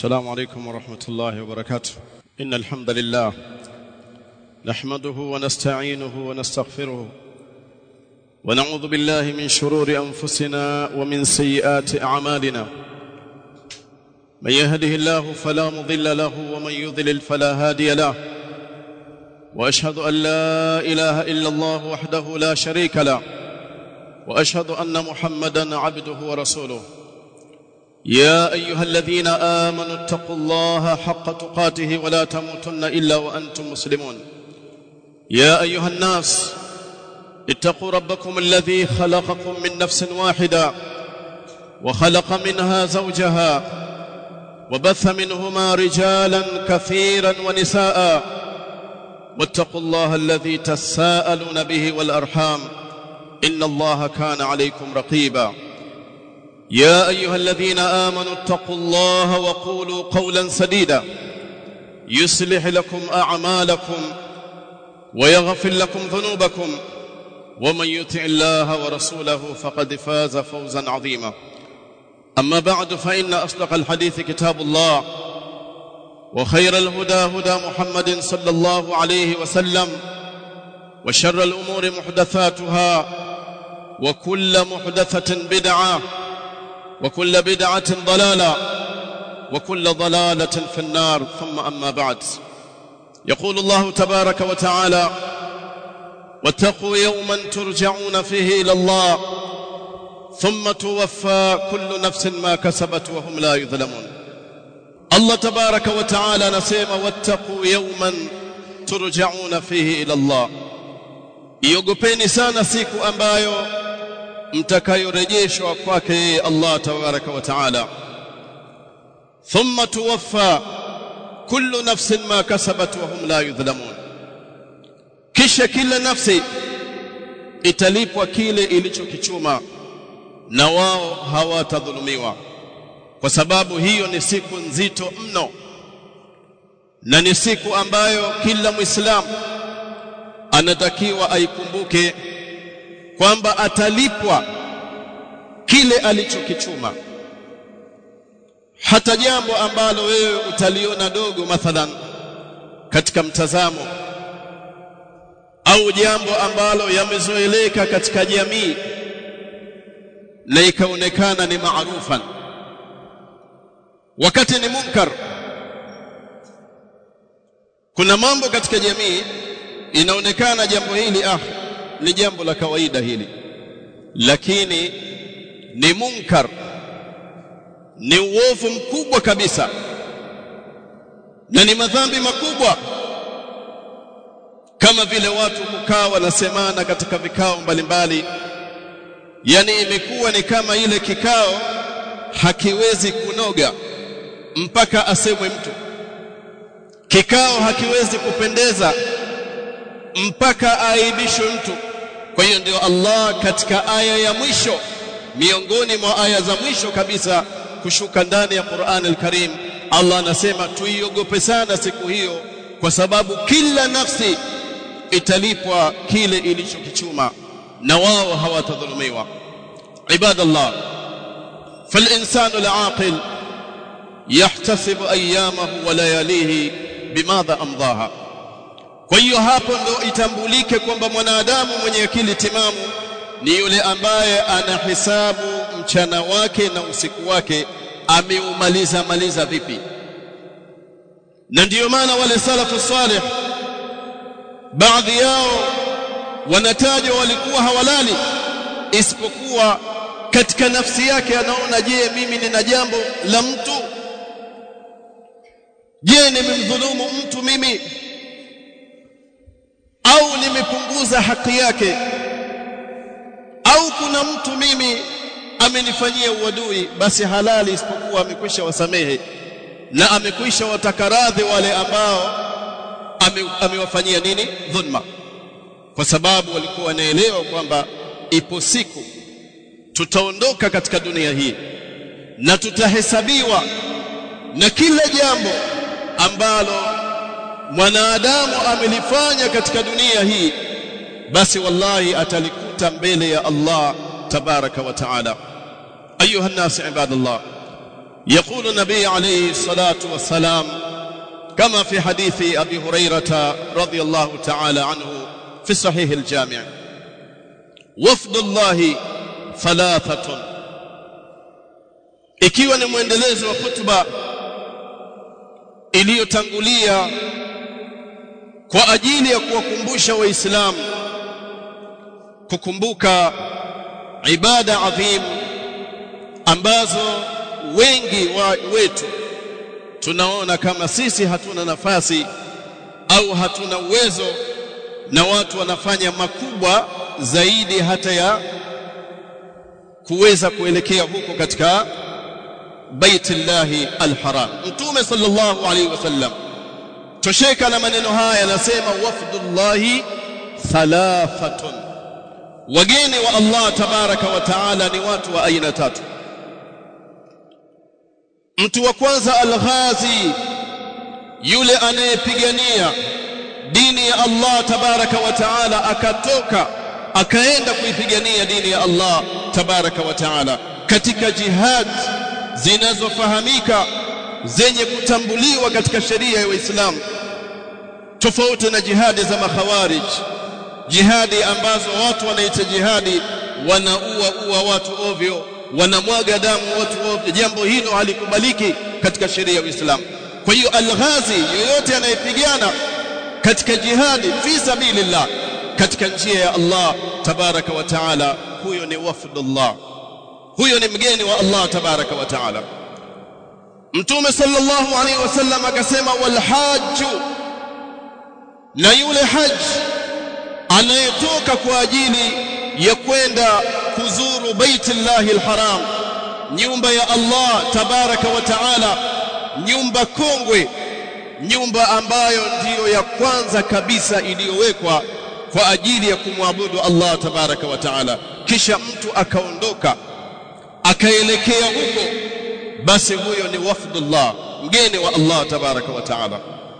السلام عليكم ورحمة الله وبركاته إن الحمد لله نحمده ونستعينه ونستغفره ونعوذ بالله من شرور أنفسنا ومن سيئات أعمالنا من يهده الله فلا مضل له ومن يضلل فلا هادي له وأشهد أن لا إله إلا الله وحده لا شريك له وأشهد أن محمدا عبده ورسوله يا ايها الذين امنوا اتقوا الله حق تقاته ولا تموتن الا وانتم مسلمون يا ايها الناس اتقوا ربكم الذي خلقكم من نفس واحده وخلق منها زوجها وبث منهما رجالا كثيرا ونساء واتقوا الله الذي تساءلون به والارحام ان الله كان عليكم رقيبا يا ايها الذين امنوا اتقوا الله وقولوا قولا سديدا يصلح لكم اعمالكم ويغفر لكم ذنوبكم ومن يطع الله ورسوله فقد فاز فوزا عظيما اما بعد فان اصدق الحديث كتاب الله وخير الهدى هدى محمد صلى الله عليه وسلم وشر الامور محدثاتها وكل محدثه بدعه وكل بدعة ضلالة وكل ضلالة في النار ثم أما بعد يقول الله تبارك وتعالى واتقوا يوما ترجعون فيه إلى الله ثم توفى كل نفس ما كسبت وهم لا يظلمون الله تبارك وتعالى نسيما واتقوا يوما ترجعون فيه إلى الله iogopeni sana siku ambayo mtakayorejeshwa kwake yeye Allah tabaraka wa taala thumma tuwaffa kullu nafsin ma kasabat wa hum la yudhlamun kisha kila nafsi italipwa kile ilichokichuma na wao hawatadhulumiwa kwa sababu hiyo ni siku nzito mno na ni siku ambayo kila muislamu anatakiwa aikumbuke kwamba atalipwa kile alichokichuma hata jambo ambalo wewe utaliona dogo mathalan katika mtazamo au jambo ambalo yamezoeleka katika jamii na ikaonekana ni maarufan wakati ni munkar kuna mambo katika jamii inaonekana jambo hili ah ni jambo la kawaida hili lakini ni munkar ni uovu mkubwa kabisa na ni madhambi makubwa kama vile watu kukaa wanasemana katika vikao mbalimbali yani imekuwa ni kama ile kikao hakiwezi kunoga mpaka asemwe mtu kikao hakiwezi kupendeza mpaka aaibishwe mtu kwa hiyo ndio Allah katika aya ya mwisho miongoni mwa aya za mwisho kabisa kushuka ndani ya Qur'an al-Karim Allah anasema tuiogope sana siku hiyo kwa sababu kila nafsi italipwa kile ilichokichuma na wao hawatadhulumiwa ibadallah فالإنسان العاقل يحتسب أيامه ولياليه بماذا أمضاها kwa hiyo hapo ndo itambulike kwamba mwanadamu mwenye akili timamu ni yule ambaye anahesabu mchana wake na usiku wake ameumaliza maliza vipi na ndiyo maana wale salafu salih baadhi yao wanatajwa walikuwa hawalali isipokuwa katika nafsi yake anaona je mimi nina jambo la mtu je nimemdhulumu mtu mimi au nimepunguza haki yake au kuna mtu mimi amenifanyia uadui basi halali isipokuwa amekwisha wasamehe na amekwisha watakaradhi wale ambao amewafanyia ame nini dhulma kwa sababu walikuwa wanaelewa kwamba ipo siku tutaondoka katika dunia hii na tutahesabiwa na kila jambo ambalo mwanadamu amelifanya katika dunia hii basi wallahi atalikuta mbele ya Allah tabaraka wa taala ayuha الناس عباد الله يقول النبي عليه الصلاة والسلام كما في حديث أبي هريرة رضي الله تعالى عنه في صحيح الجامع وفد الله ثلاثة ikiwa ni mwendelezo wa hutuba iliyotangulia kwa ajili ya kuwakumbusha waislamu kukumbuka ibada adhim ambazo wengi wa wetu tunaona kama sisi hatuna nafasi au hatuna uwezo na watu wanafanya makubwa zaidi hata ya kuweza kuelekea huko katika baitillahi alharam mtume sallallahu alaihi wasallam tosheka na maneno haya anasema wafdullahi thalathatun wageni wa Allah tabaraka wa taala ni watu wa aina tatu mtu wa kwanza alghazi yule anayepigania dini ya Allah tabaraka wa taala akatoka akaenda kuipigania dini ya Allah tabaraka wa taala katika jihad zinazofahamika zenye kutambuliwa katika sheria ya Uislamu tofauti na jihadi za makhawarij jihadi ambazo watu wanaita jihadi wanaua ua watu ovyo wanamwaga damu watu ovyo jambo hilo halikubaliki katika sheria ya Uislamu kwa hiyo alghazi yoyote anayepigana katika jihadi fi sabilillah katika njia ya Allah tabaraka wa taala huyo ni wafdullah huyo ni mgeni wa Allah tabaraka wa taala Mtume sallallahu alaihi wasallam akasema wal hajju na yule haji anayetoka kwa ajili ya kwenda kuzuru baitullahi alharam nyumba ya Allah tabaraka wa taala nyumba kongwe nyumba ambayo ndiyo ya kwanza kabisa iliyowekwa kwa ajili ya kumwabudu Allah tabaraka wa taala kisha mtu akaondoka akaelekea huko basi huyo ni wafdullah mgeni wa Allah tabaraka wa taala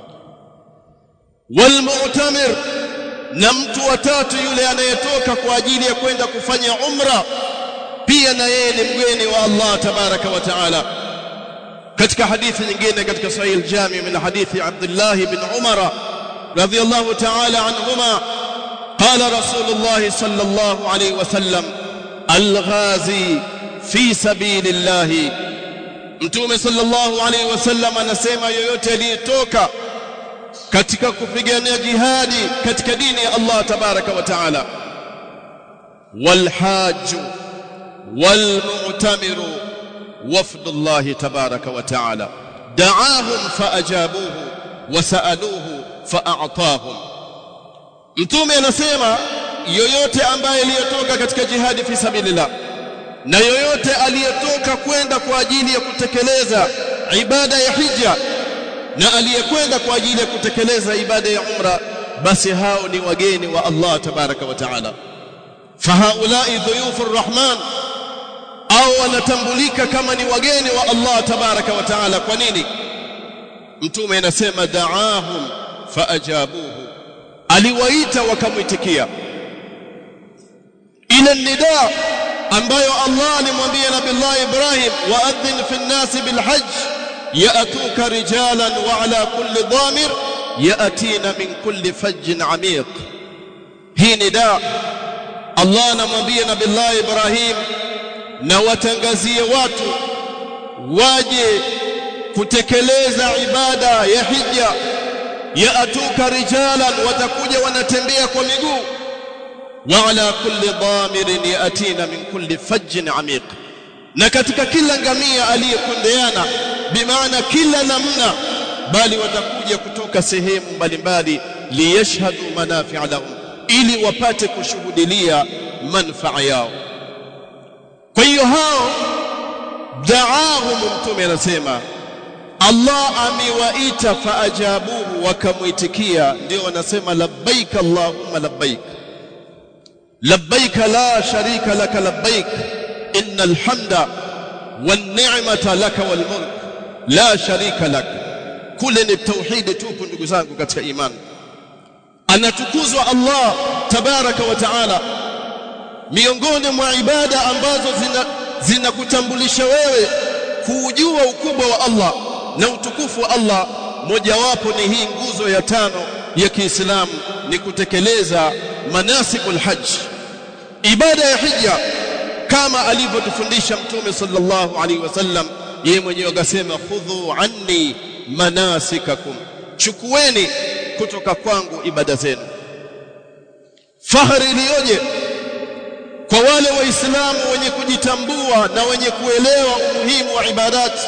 walmu'tamir na mtu wa tatu yule anayetoka kwa ajili ya kwenda kufanya umra pia na yeye ni mgeni wa Allah tabaraka wa taala katika hadithi nyingine katika sahih al-jami min hadithi Abdullah ibn Umar radiyallahu ta'ala anhuma قال رسول الله صلى الله عليه وسلم الغازي في سبيل الله mtume sallallahu alaihi wasallam anasema yoyote aliyetoka katika kupigania jihadi katika dini ya Allah tabaraka wa taala والحاج والمعتمر وفد الله تبارك وتعالى دعاهم فأجابوه وسألوه فأعطاهم mtume anasema yoyote ambaye aliyotoka katika jihadi fi sabilillah na yoyote aliyetoka kwenda kwa ajili ya kutekeleza ibada ya hija na aliyekwenda kwa ajili ya kutekeleza ibada ya umra basi hao ni wageni wa Allah tabaraka wa taala fahaulai dhuyufur rahman au wanatambulika kama ni wageni wa Allah tabaraka wa taala kwa nini mtume anasema da'ahum faajabuhu aliwaita wakamwitikia ila nida ambayo Allah alimwambia nabii Ibrahim waadhin fi an-nas bil hajj ya'tuka rijalan wa ala kulli dhamir ya'tina min kulli fajjin amiq hii nida Allah anamwambia nabii Ibrahim na watangazie watu waje kutekeleza ibada ya hija yaatuka rijalan watakuja wanatembea kwa miguu wa ala kulli dhamirin yatina min kulli fajjin amiq na katika kila ngamia aliyekondeana bimaana kila namna bali watakuja kutoka sehemu mbalimbali liyashhadu manafi'a lahum ili wapate kushuhudilia manfaa yao kwa hiyo hao daahum mtume anasema Allah amewaita faajabuhu wakamuitikia ndio wanasema labbaik allahumma labbaik labbaik la sharika laka labbaik innal hamda wan ni'mata laka wal mulk la sharika lak kule ni tauhidi tupu ndugu zangu katika imani anatukuzwa Allah tabaraka wa taala miongoni mwa ibada ambazo zina zinakutambulisha wewe kuujua ukubwa wa Allah na utukufu wa Allah mojawapo ni hii nguzo ya tano ya Kiislamu ni kutekeleza manasikul hajj ibada ya hija kama alivyotufundisha mtume sallallahu alaihi wasallam yeye mwenyewe akasema khudhu anni manasikakum chukueni kutoka kwangu ibada zenu fahari iliyoje kwa wale waislamu wenye kujitambua na wenye kuelewa umuhimu wa ibadati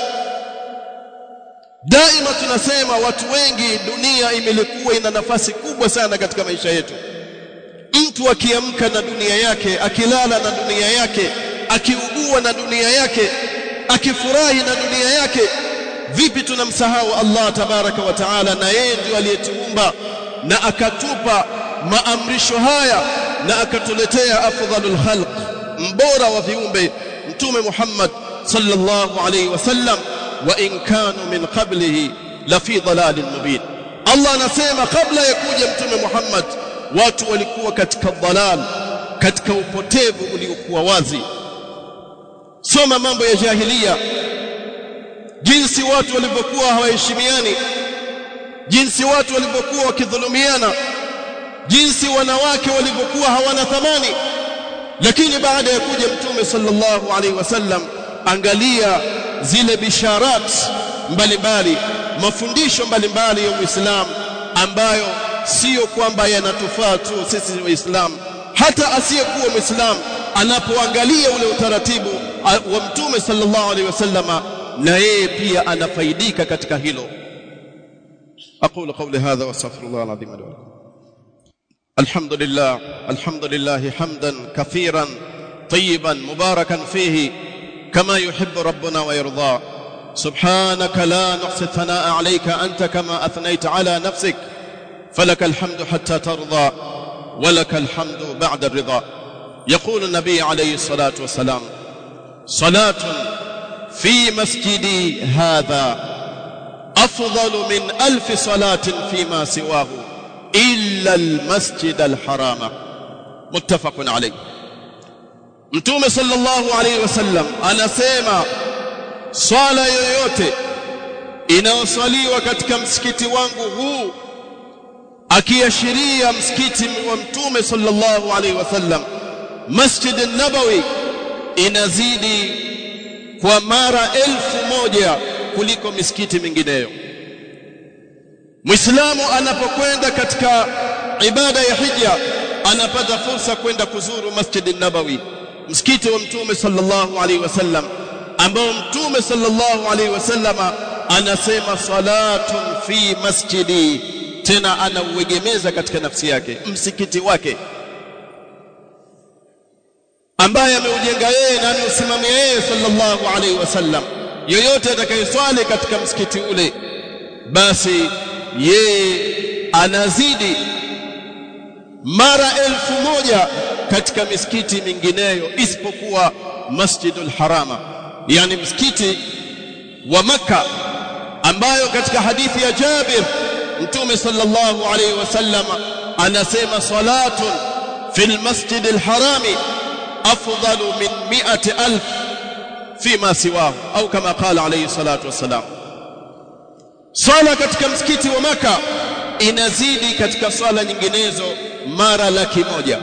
daima tunasema watu wengi dunia imelikuwa ina nafasi kubwa sana katika maisha yetu mtu akiamka na dunia yake akilala na dunia yake akiugua na dunia yake akifurahi na dunia yake vipi tunamsahau Allah tabaraka wa taala na yeye ndio aliyetuumba na akatupa maamrisho haya na akatuletea afdhalul khalq mbora wa viumbe mtume Muhammad sallallahu alayhi wasallam wa in kanu min qablihi la fi dhalalin mubin Allah anasema kabla ya kuja mtume Muhammad watu walikuwa katika dhalal katika upotevu uliokuwa wazi soma mambo ya jahiliya jinsi watu walivyokuwa hawaheshimiani jinsi watu walivyokuwa wakidhulumiana jinsi wanawake walivyokuwa hawana thamani lakini baada ya kuja mtume sallallahu alaihi wasallam angalia zile bisharat mbalimbali mafundisho mbalimbali ya Uislamu ambayo sio kwamba yanatufaa tu sisi waislamu hata asiyekuwa muislamu anapoangalia ule utaratibu wa mtume sallallahu alaihi wasallama na yeye pia anafaidika katika hilo aqulu qawli hadha wa astaghfirullah alazim li wa lakum alhamdulillah alhamdulillah hamdan kathiran tayyiban mubarakan fihi kama yuhibbu rabbuna wa yarda سبحانك لا نحصي الثناء عليك أنت كما أثنيت على نفسك فلك الحمد حتى ترضى ولك الحمد بعد الرضا يقول النبي عليه الصلاة والسلام صلاة في مسجدي هذا أفضل من ألف صلاة فيما سواه إلا المسجد الحرام متفق عليه mtume sallallahu alaihi wasallam anasema swala yoyote inayoswaliwa katika msikiti wangu huu akiashiria msikiti wa mtume sallallahu alaihi wasallam masjid an-nabawi inazidi kwa mara elfu moja kuliko misikiti mingineyo Muislamu anapokwenda katika ibada ya hija anapata fursa kwenda kuzuru Masjid an-Nabawi msikiti wa Mtume sallallahu alaihi wasallam ambao Mtume sallallahu alaihi wasallam anasema salatun fi masjidi tena anauegemeza katika nafsi yake msikiti wake ambaye ameujenga yeye na anausimamia yeye sallallahu alaihi wasallam yoyote atakayeswali katika msikiti ule basi yeye anazidi mara elfu moja katika misikiti mingineyo isipokuwa Masjidul Harama yani msikiti wa maka ambayo katika hadithi ya Jabir Mtume sallallahu alayhi wasallam anasema salatun fil masjidil harami afdalu min mi'ati alf fima siwahu au kama qala alayhi salatu wassalam swala katika msikiti wa maka inazidi katika swala nyinginezo mara laki moja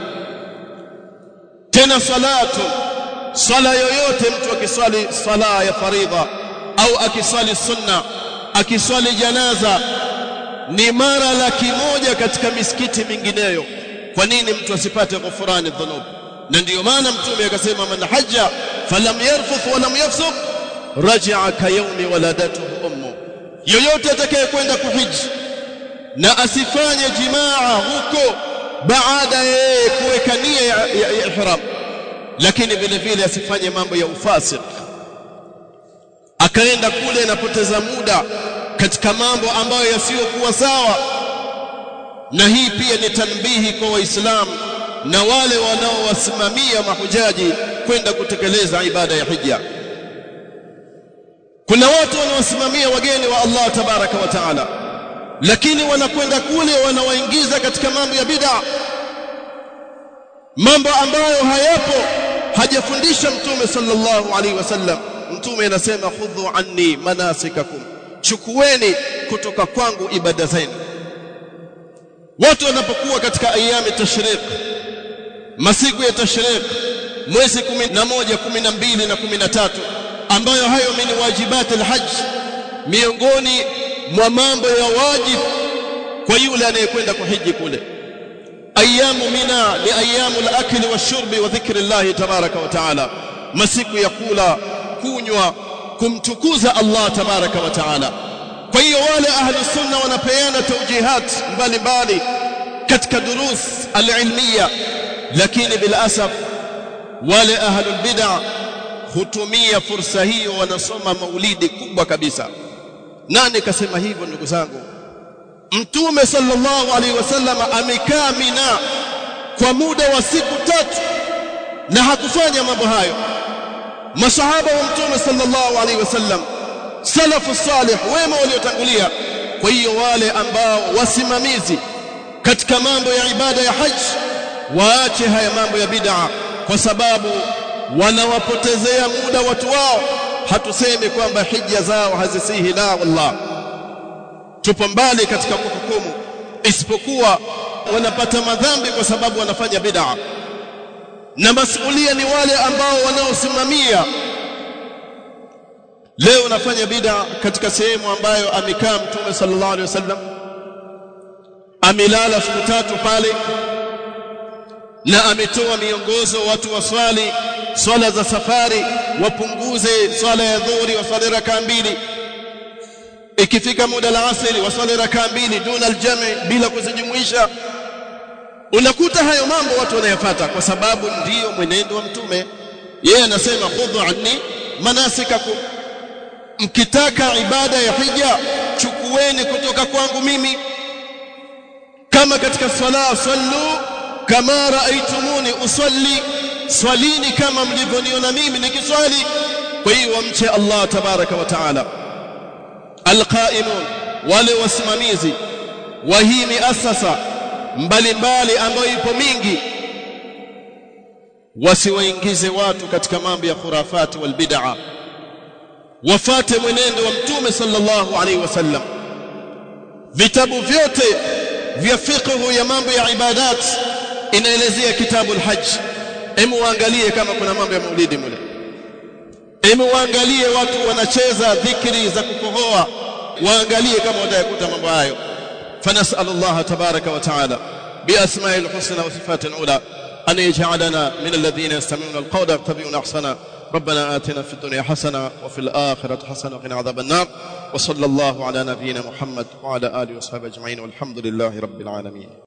tena salatu swala yoyote mtu akiswali sala ya faridha au akiswali sunna akiswali janaza ni mara laki moja katika misikiti mingineyo kwa nini mtu asipate ghufrani dhunub na ndiyo maana mtume akasema man hajja falam yarfuth walam yafsuq raja'a ka yawmi waladatuhu ummu yoyote atakayekwenda kuhiji na asifanye jimaa huko baada ya kuweka nia ya, ya, ya ihram lakini vile vile asifanye mambo ya ufasik akaenda kule anapoteza muda katika mambo ambayo yasiyokuwa sawa na hii pia ni tanbihi kwa waislamu na wale wanaowasimamia mahujaji kwenda kutekeleza ibada ya hija kuna watu wanaosimamia wageni wa Allah tabaraka wa taala lakini wanakwenda kule wanawaingiza katika mambo ya bid'a mambo ambayo hayapo hajafundisha mtume sallallahu alaihi wasallam mtume anasema khudhu anni manasikakum chukueni kutoka kwangu ibada zenu watu wanapokuwa katika ayami tashriq masiku ya tashriq mwezi 11 12 na 13 ambayo hayo min wajibat alhajj miongoni mwa mambo ya wajibu kwa yule anayekwenda kuhiji kule ayamu mina ni ayamu al-akli wash-shurbi wa dhikri Allah tabaraka wa taala masiku ya kula kunywa kumtukuza Allah tabaraka wa taala kwa hiyo wale ahli sunna wanapeana tawjihat mbalimbali katika durus al-ilmiya lakini bila asaf wale ahli bid'ah hutumia fursa hiyo wanasoma maulidi kubwa kabisa nani kasema hivyo ndugu zangu mtume sallallahu alaihi wasallam amekaa mina kwa muda wa siku tatu na hakufanya mambo hayo masahaba wa mtume sallallahu alaihi wasallam salafu salih wema waliotangulia kwa hiyo wale ambao wasimamizi katika mambo ya ibada ya haji waache haya mambo ya bid'a kwa sababu wanawapotezea muda watu wao hatusemi kwamba hija zao hazisihi la wallah tupo mbali katika kuhukumu isipokuwa wanapata madhambi kwa sababu wanafanya bid'a na masulia ni wale ambao wanaosimamia leo unafanya bid'a katika sehemu ambayo amekaa mtume sallallahu alaihi wasallam amelala siku tatu pale na ametoa miongozo watu waswali swala za safari wapunguze swala ya dhuhuri waswali rakaa mbili ikifika muda la asri waswali rakaa mbili duna aljami bila kuzijumuisha unakuta hayo mambo watu wanayafuata kwa sababu ndiyo mwenendo wa mtume yeye anasema khudhu anni manasikakum mkitaka ibada ya hija chukueni kutoka kwangu mimi kama katika swala sallu kama raaitumuni usalli swalini kama mlivyoniona mimi nikiswali kwa hiyo wamche Allah tabaraka wa taala alqaimun wale wasimamizi wa hii miasasa mbalimbali ambayo ipo mingi wasiwaingize watu katika mambo ya khurafati wal bid'a wafate mwenendo wa mtume sallallahu alaihi wasallam vitabu vyote vya fiqh ya mambo ya ibadat inaelezea kitabu al-hajj hebu waangalie kama kuna mambo ya maulidi mule hebu waangalie watu wanacheza dhikri za kukohoa waangalie kama watayakuta mambo hayo فنسأل الله تبارك وتعالى بأسماء الحسنى وصفات العلى أن يجعلنا من الذين يستمعون القول يتبعون أحسنا ربنا آتنا في الدنيا حسنة وفي الآخرة حسنة وقنا عذاب النار وصلى الله على نبينا محمد وعلى آله وصحبه أجمعين والحمد لله رب العالمين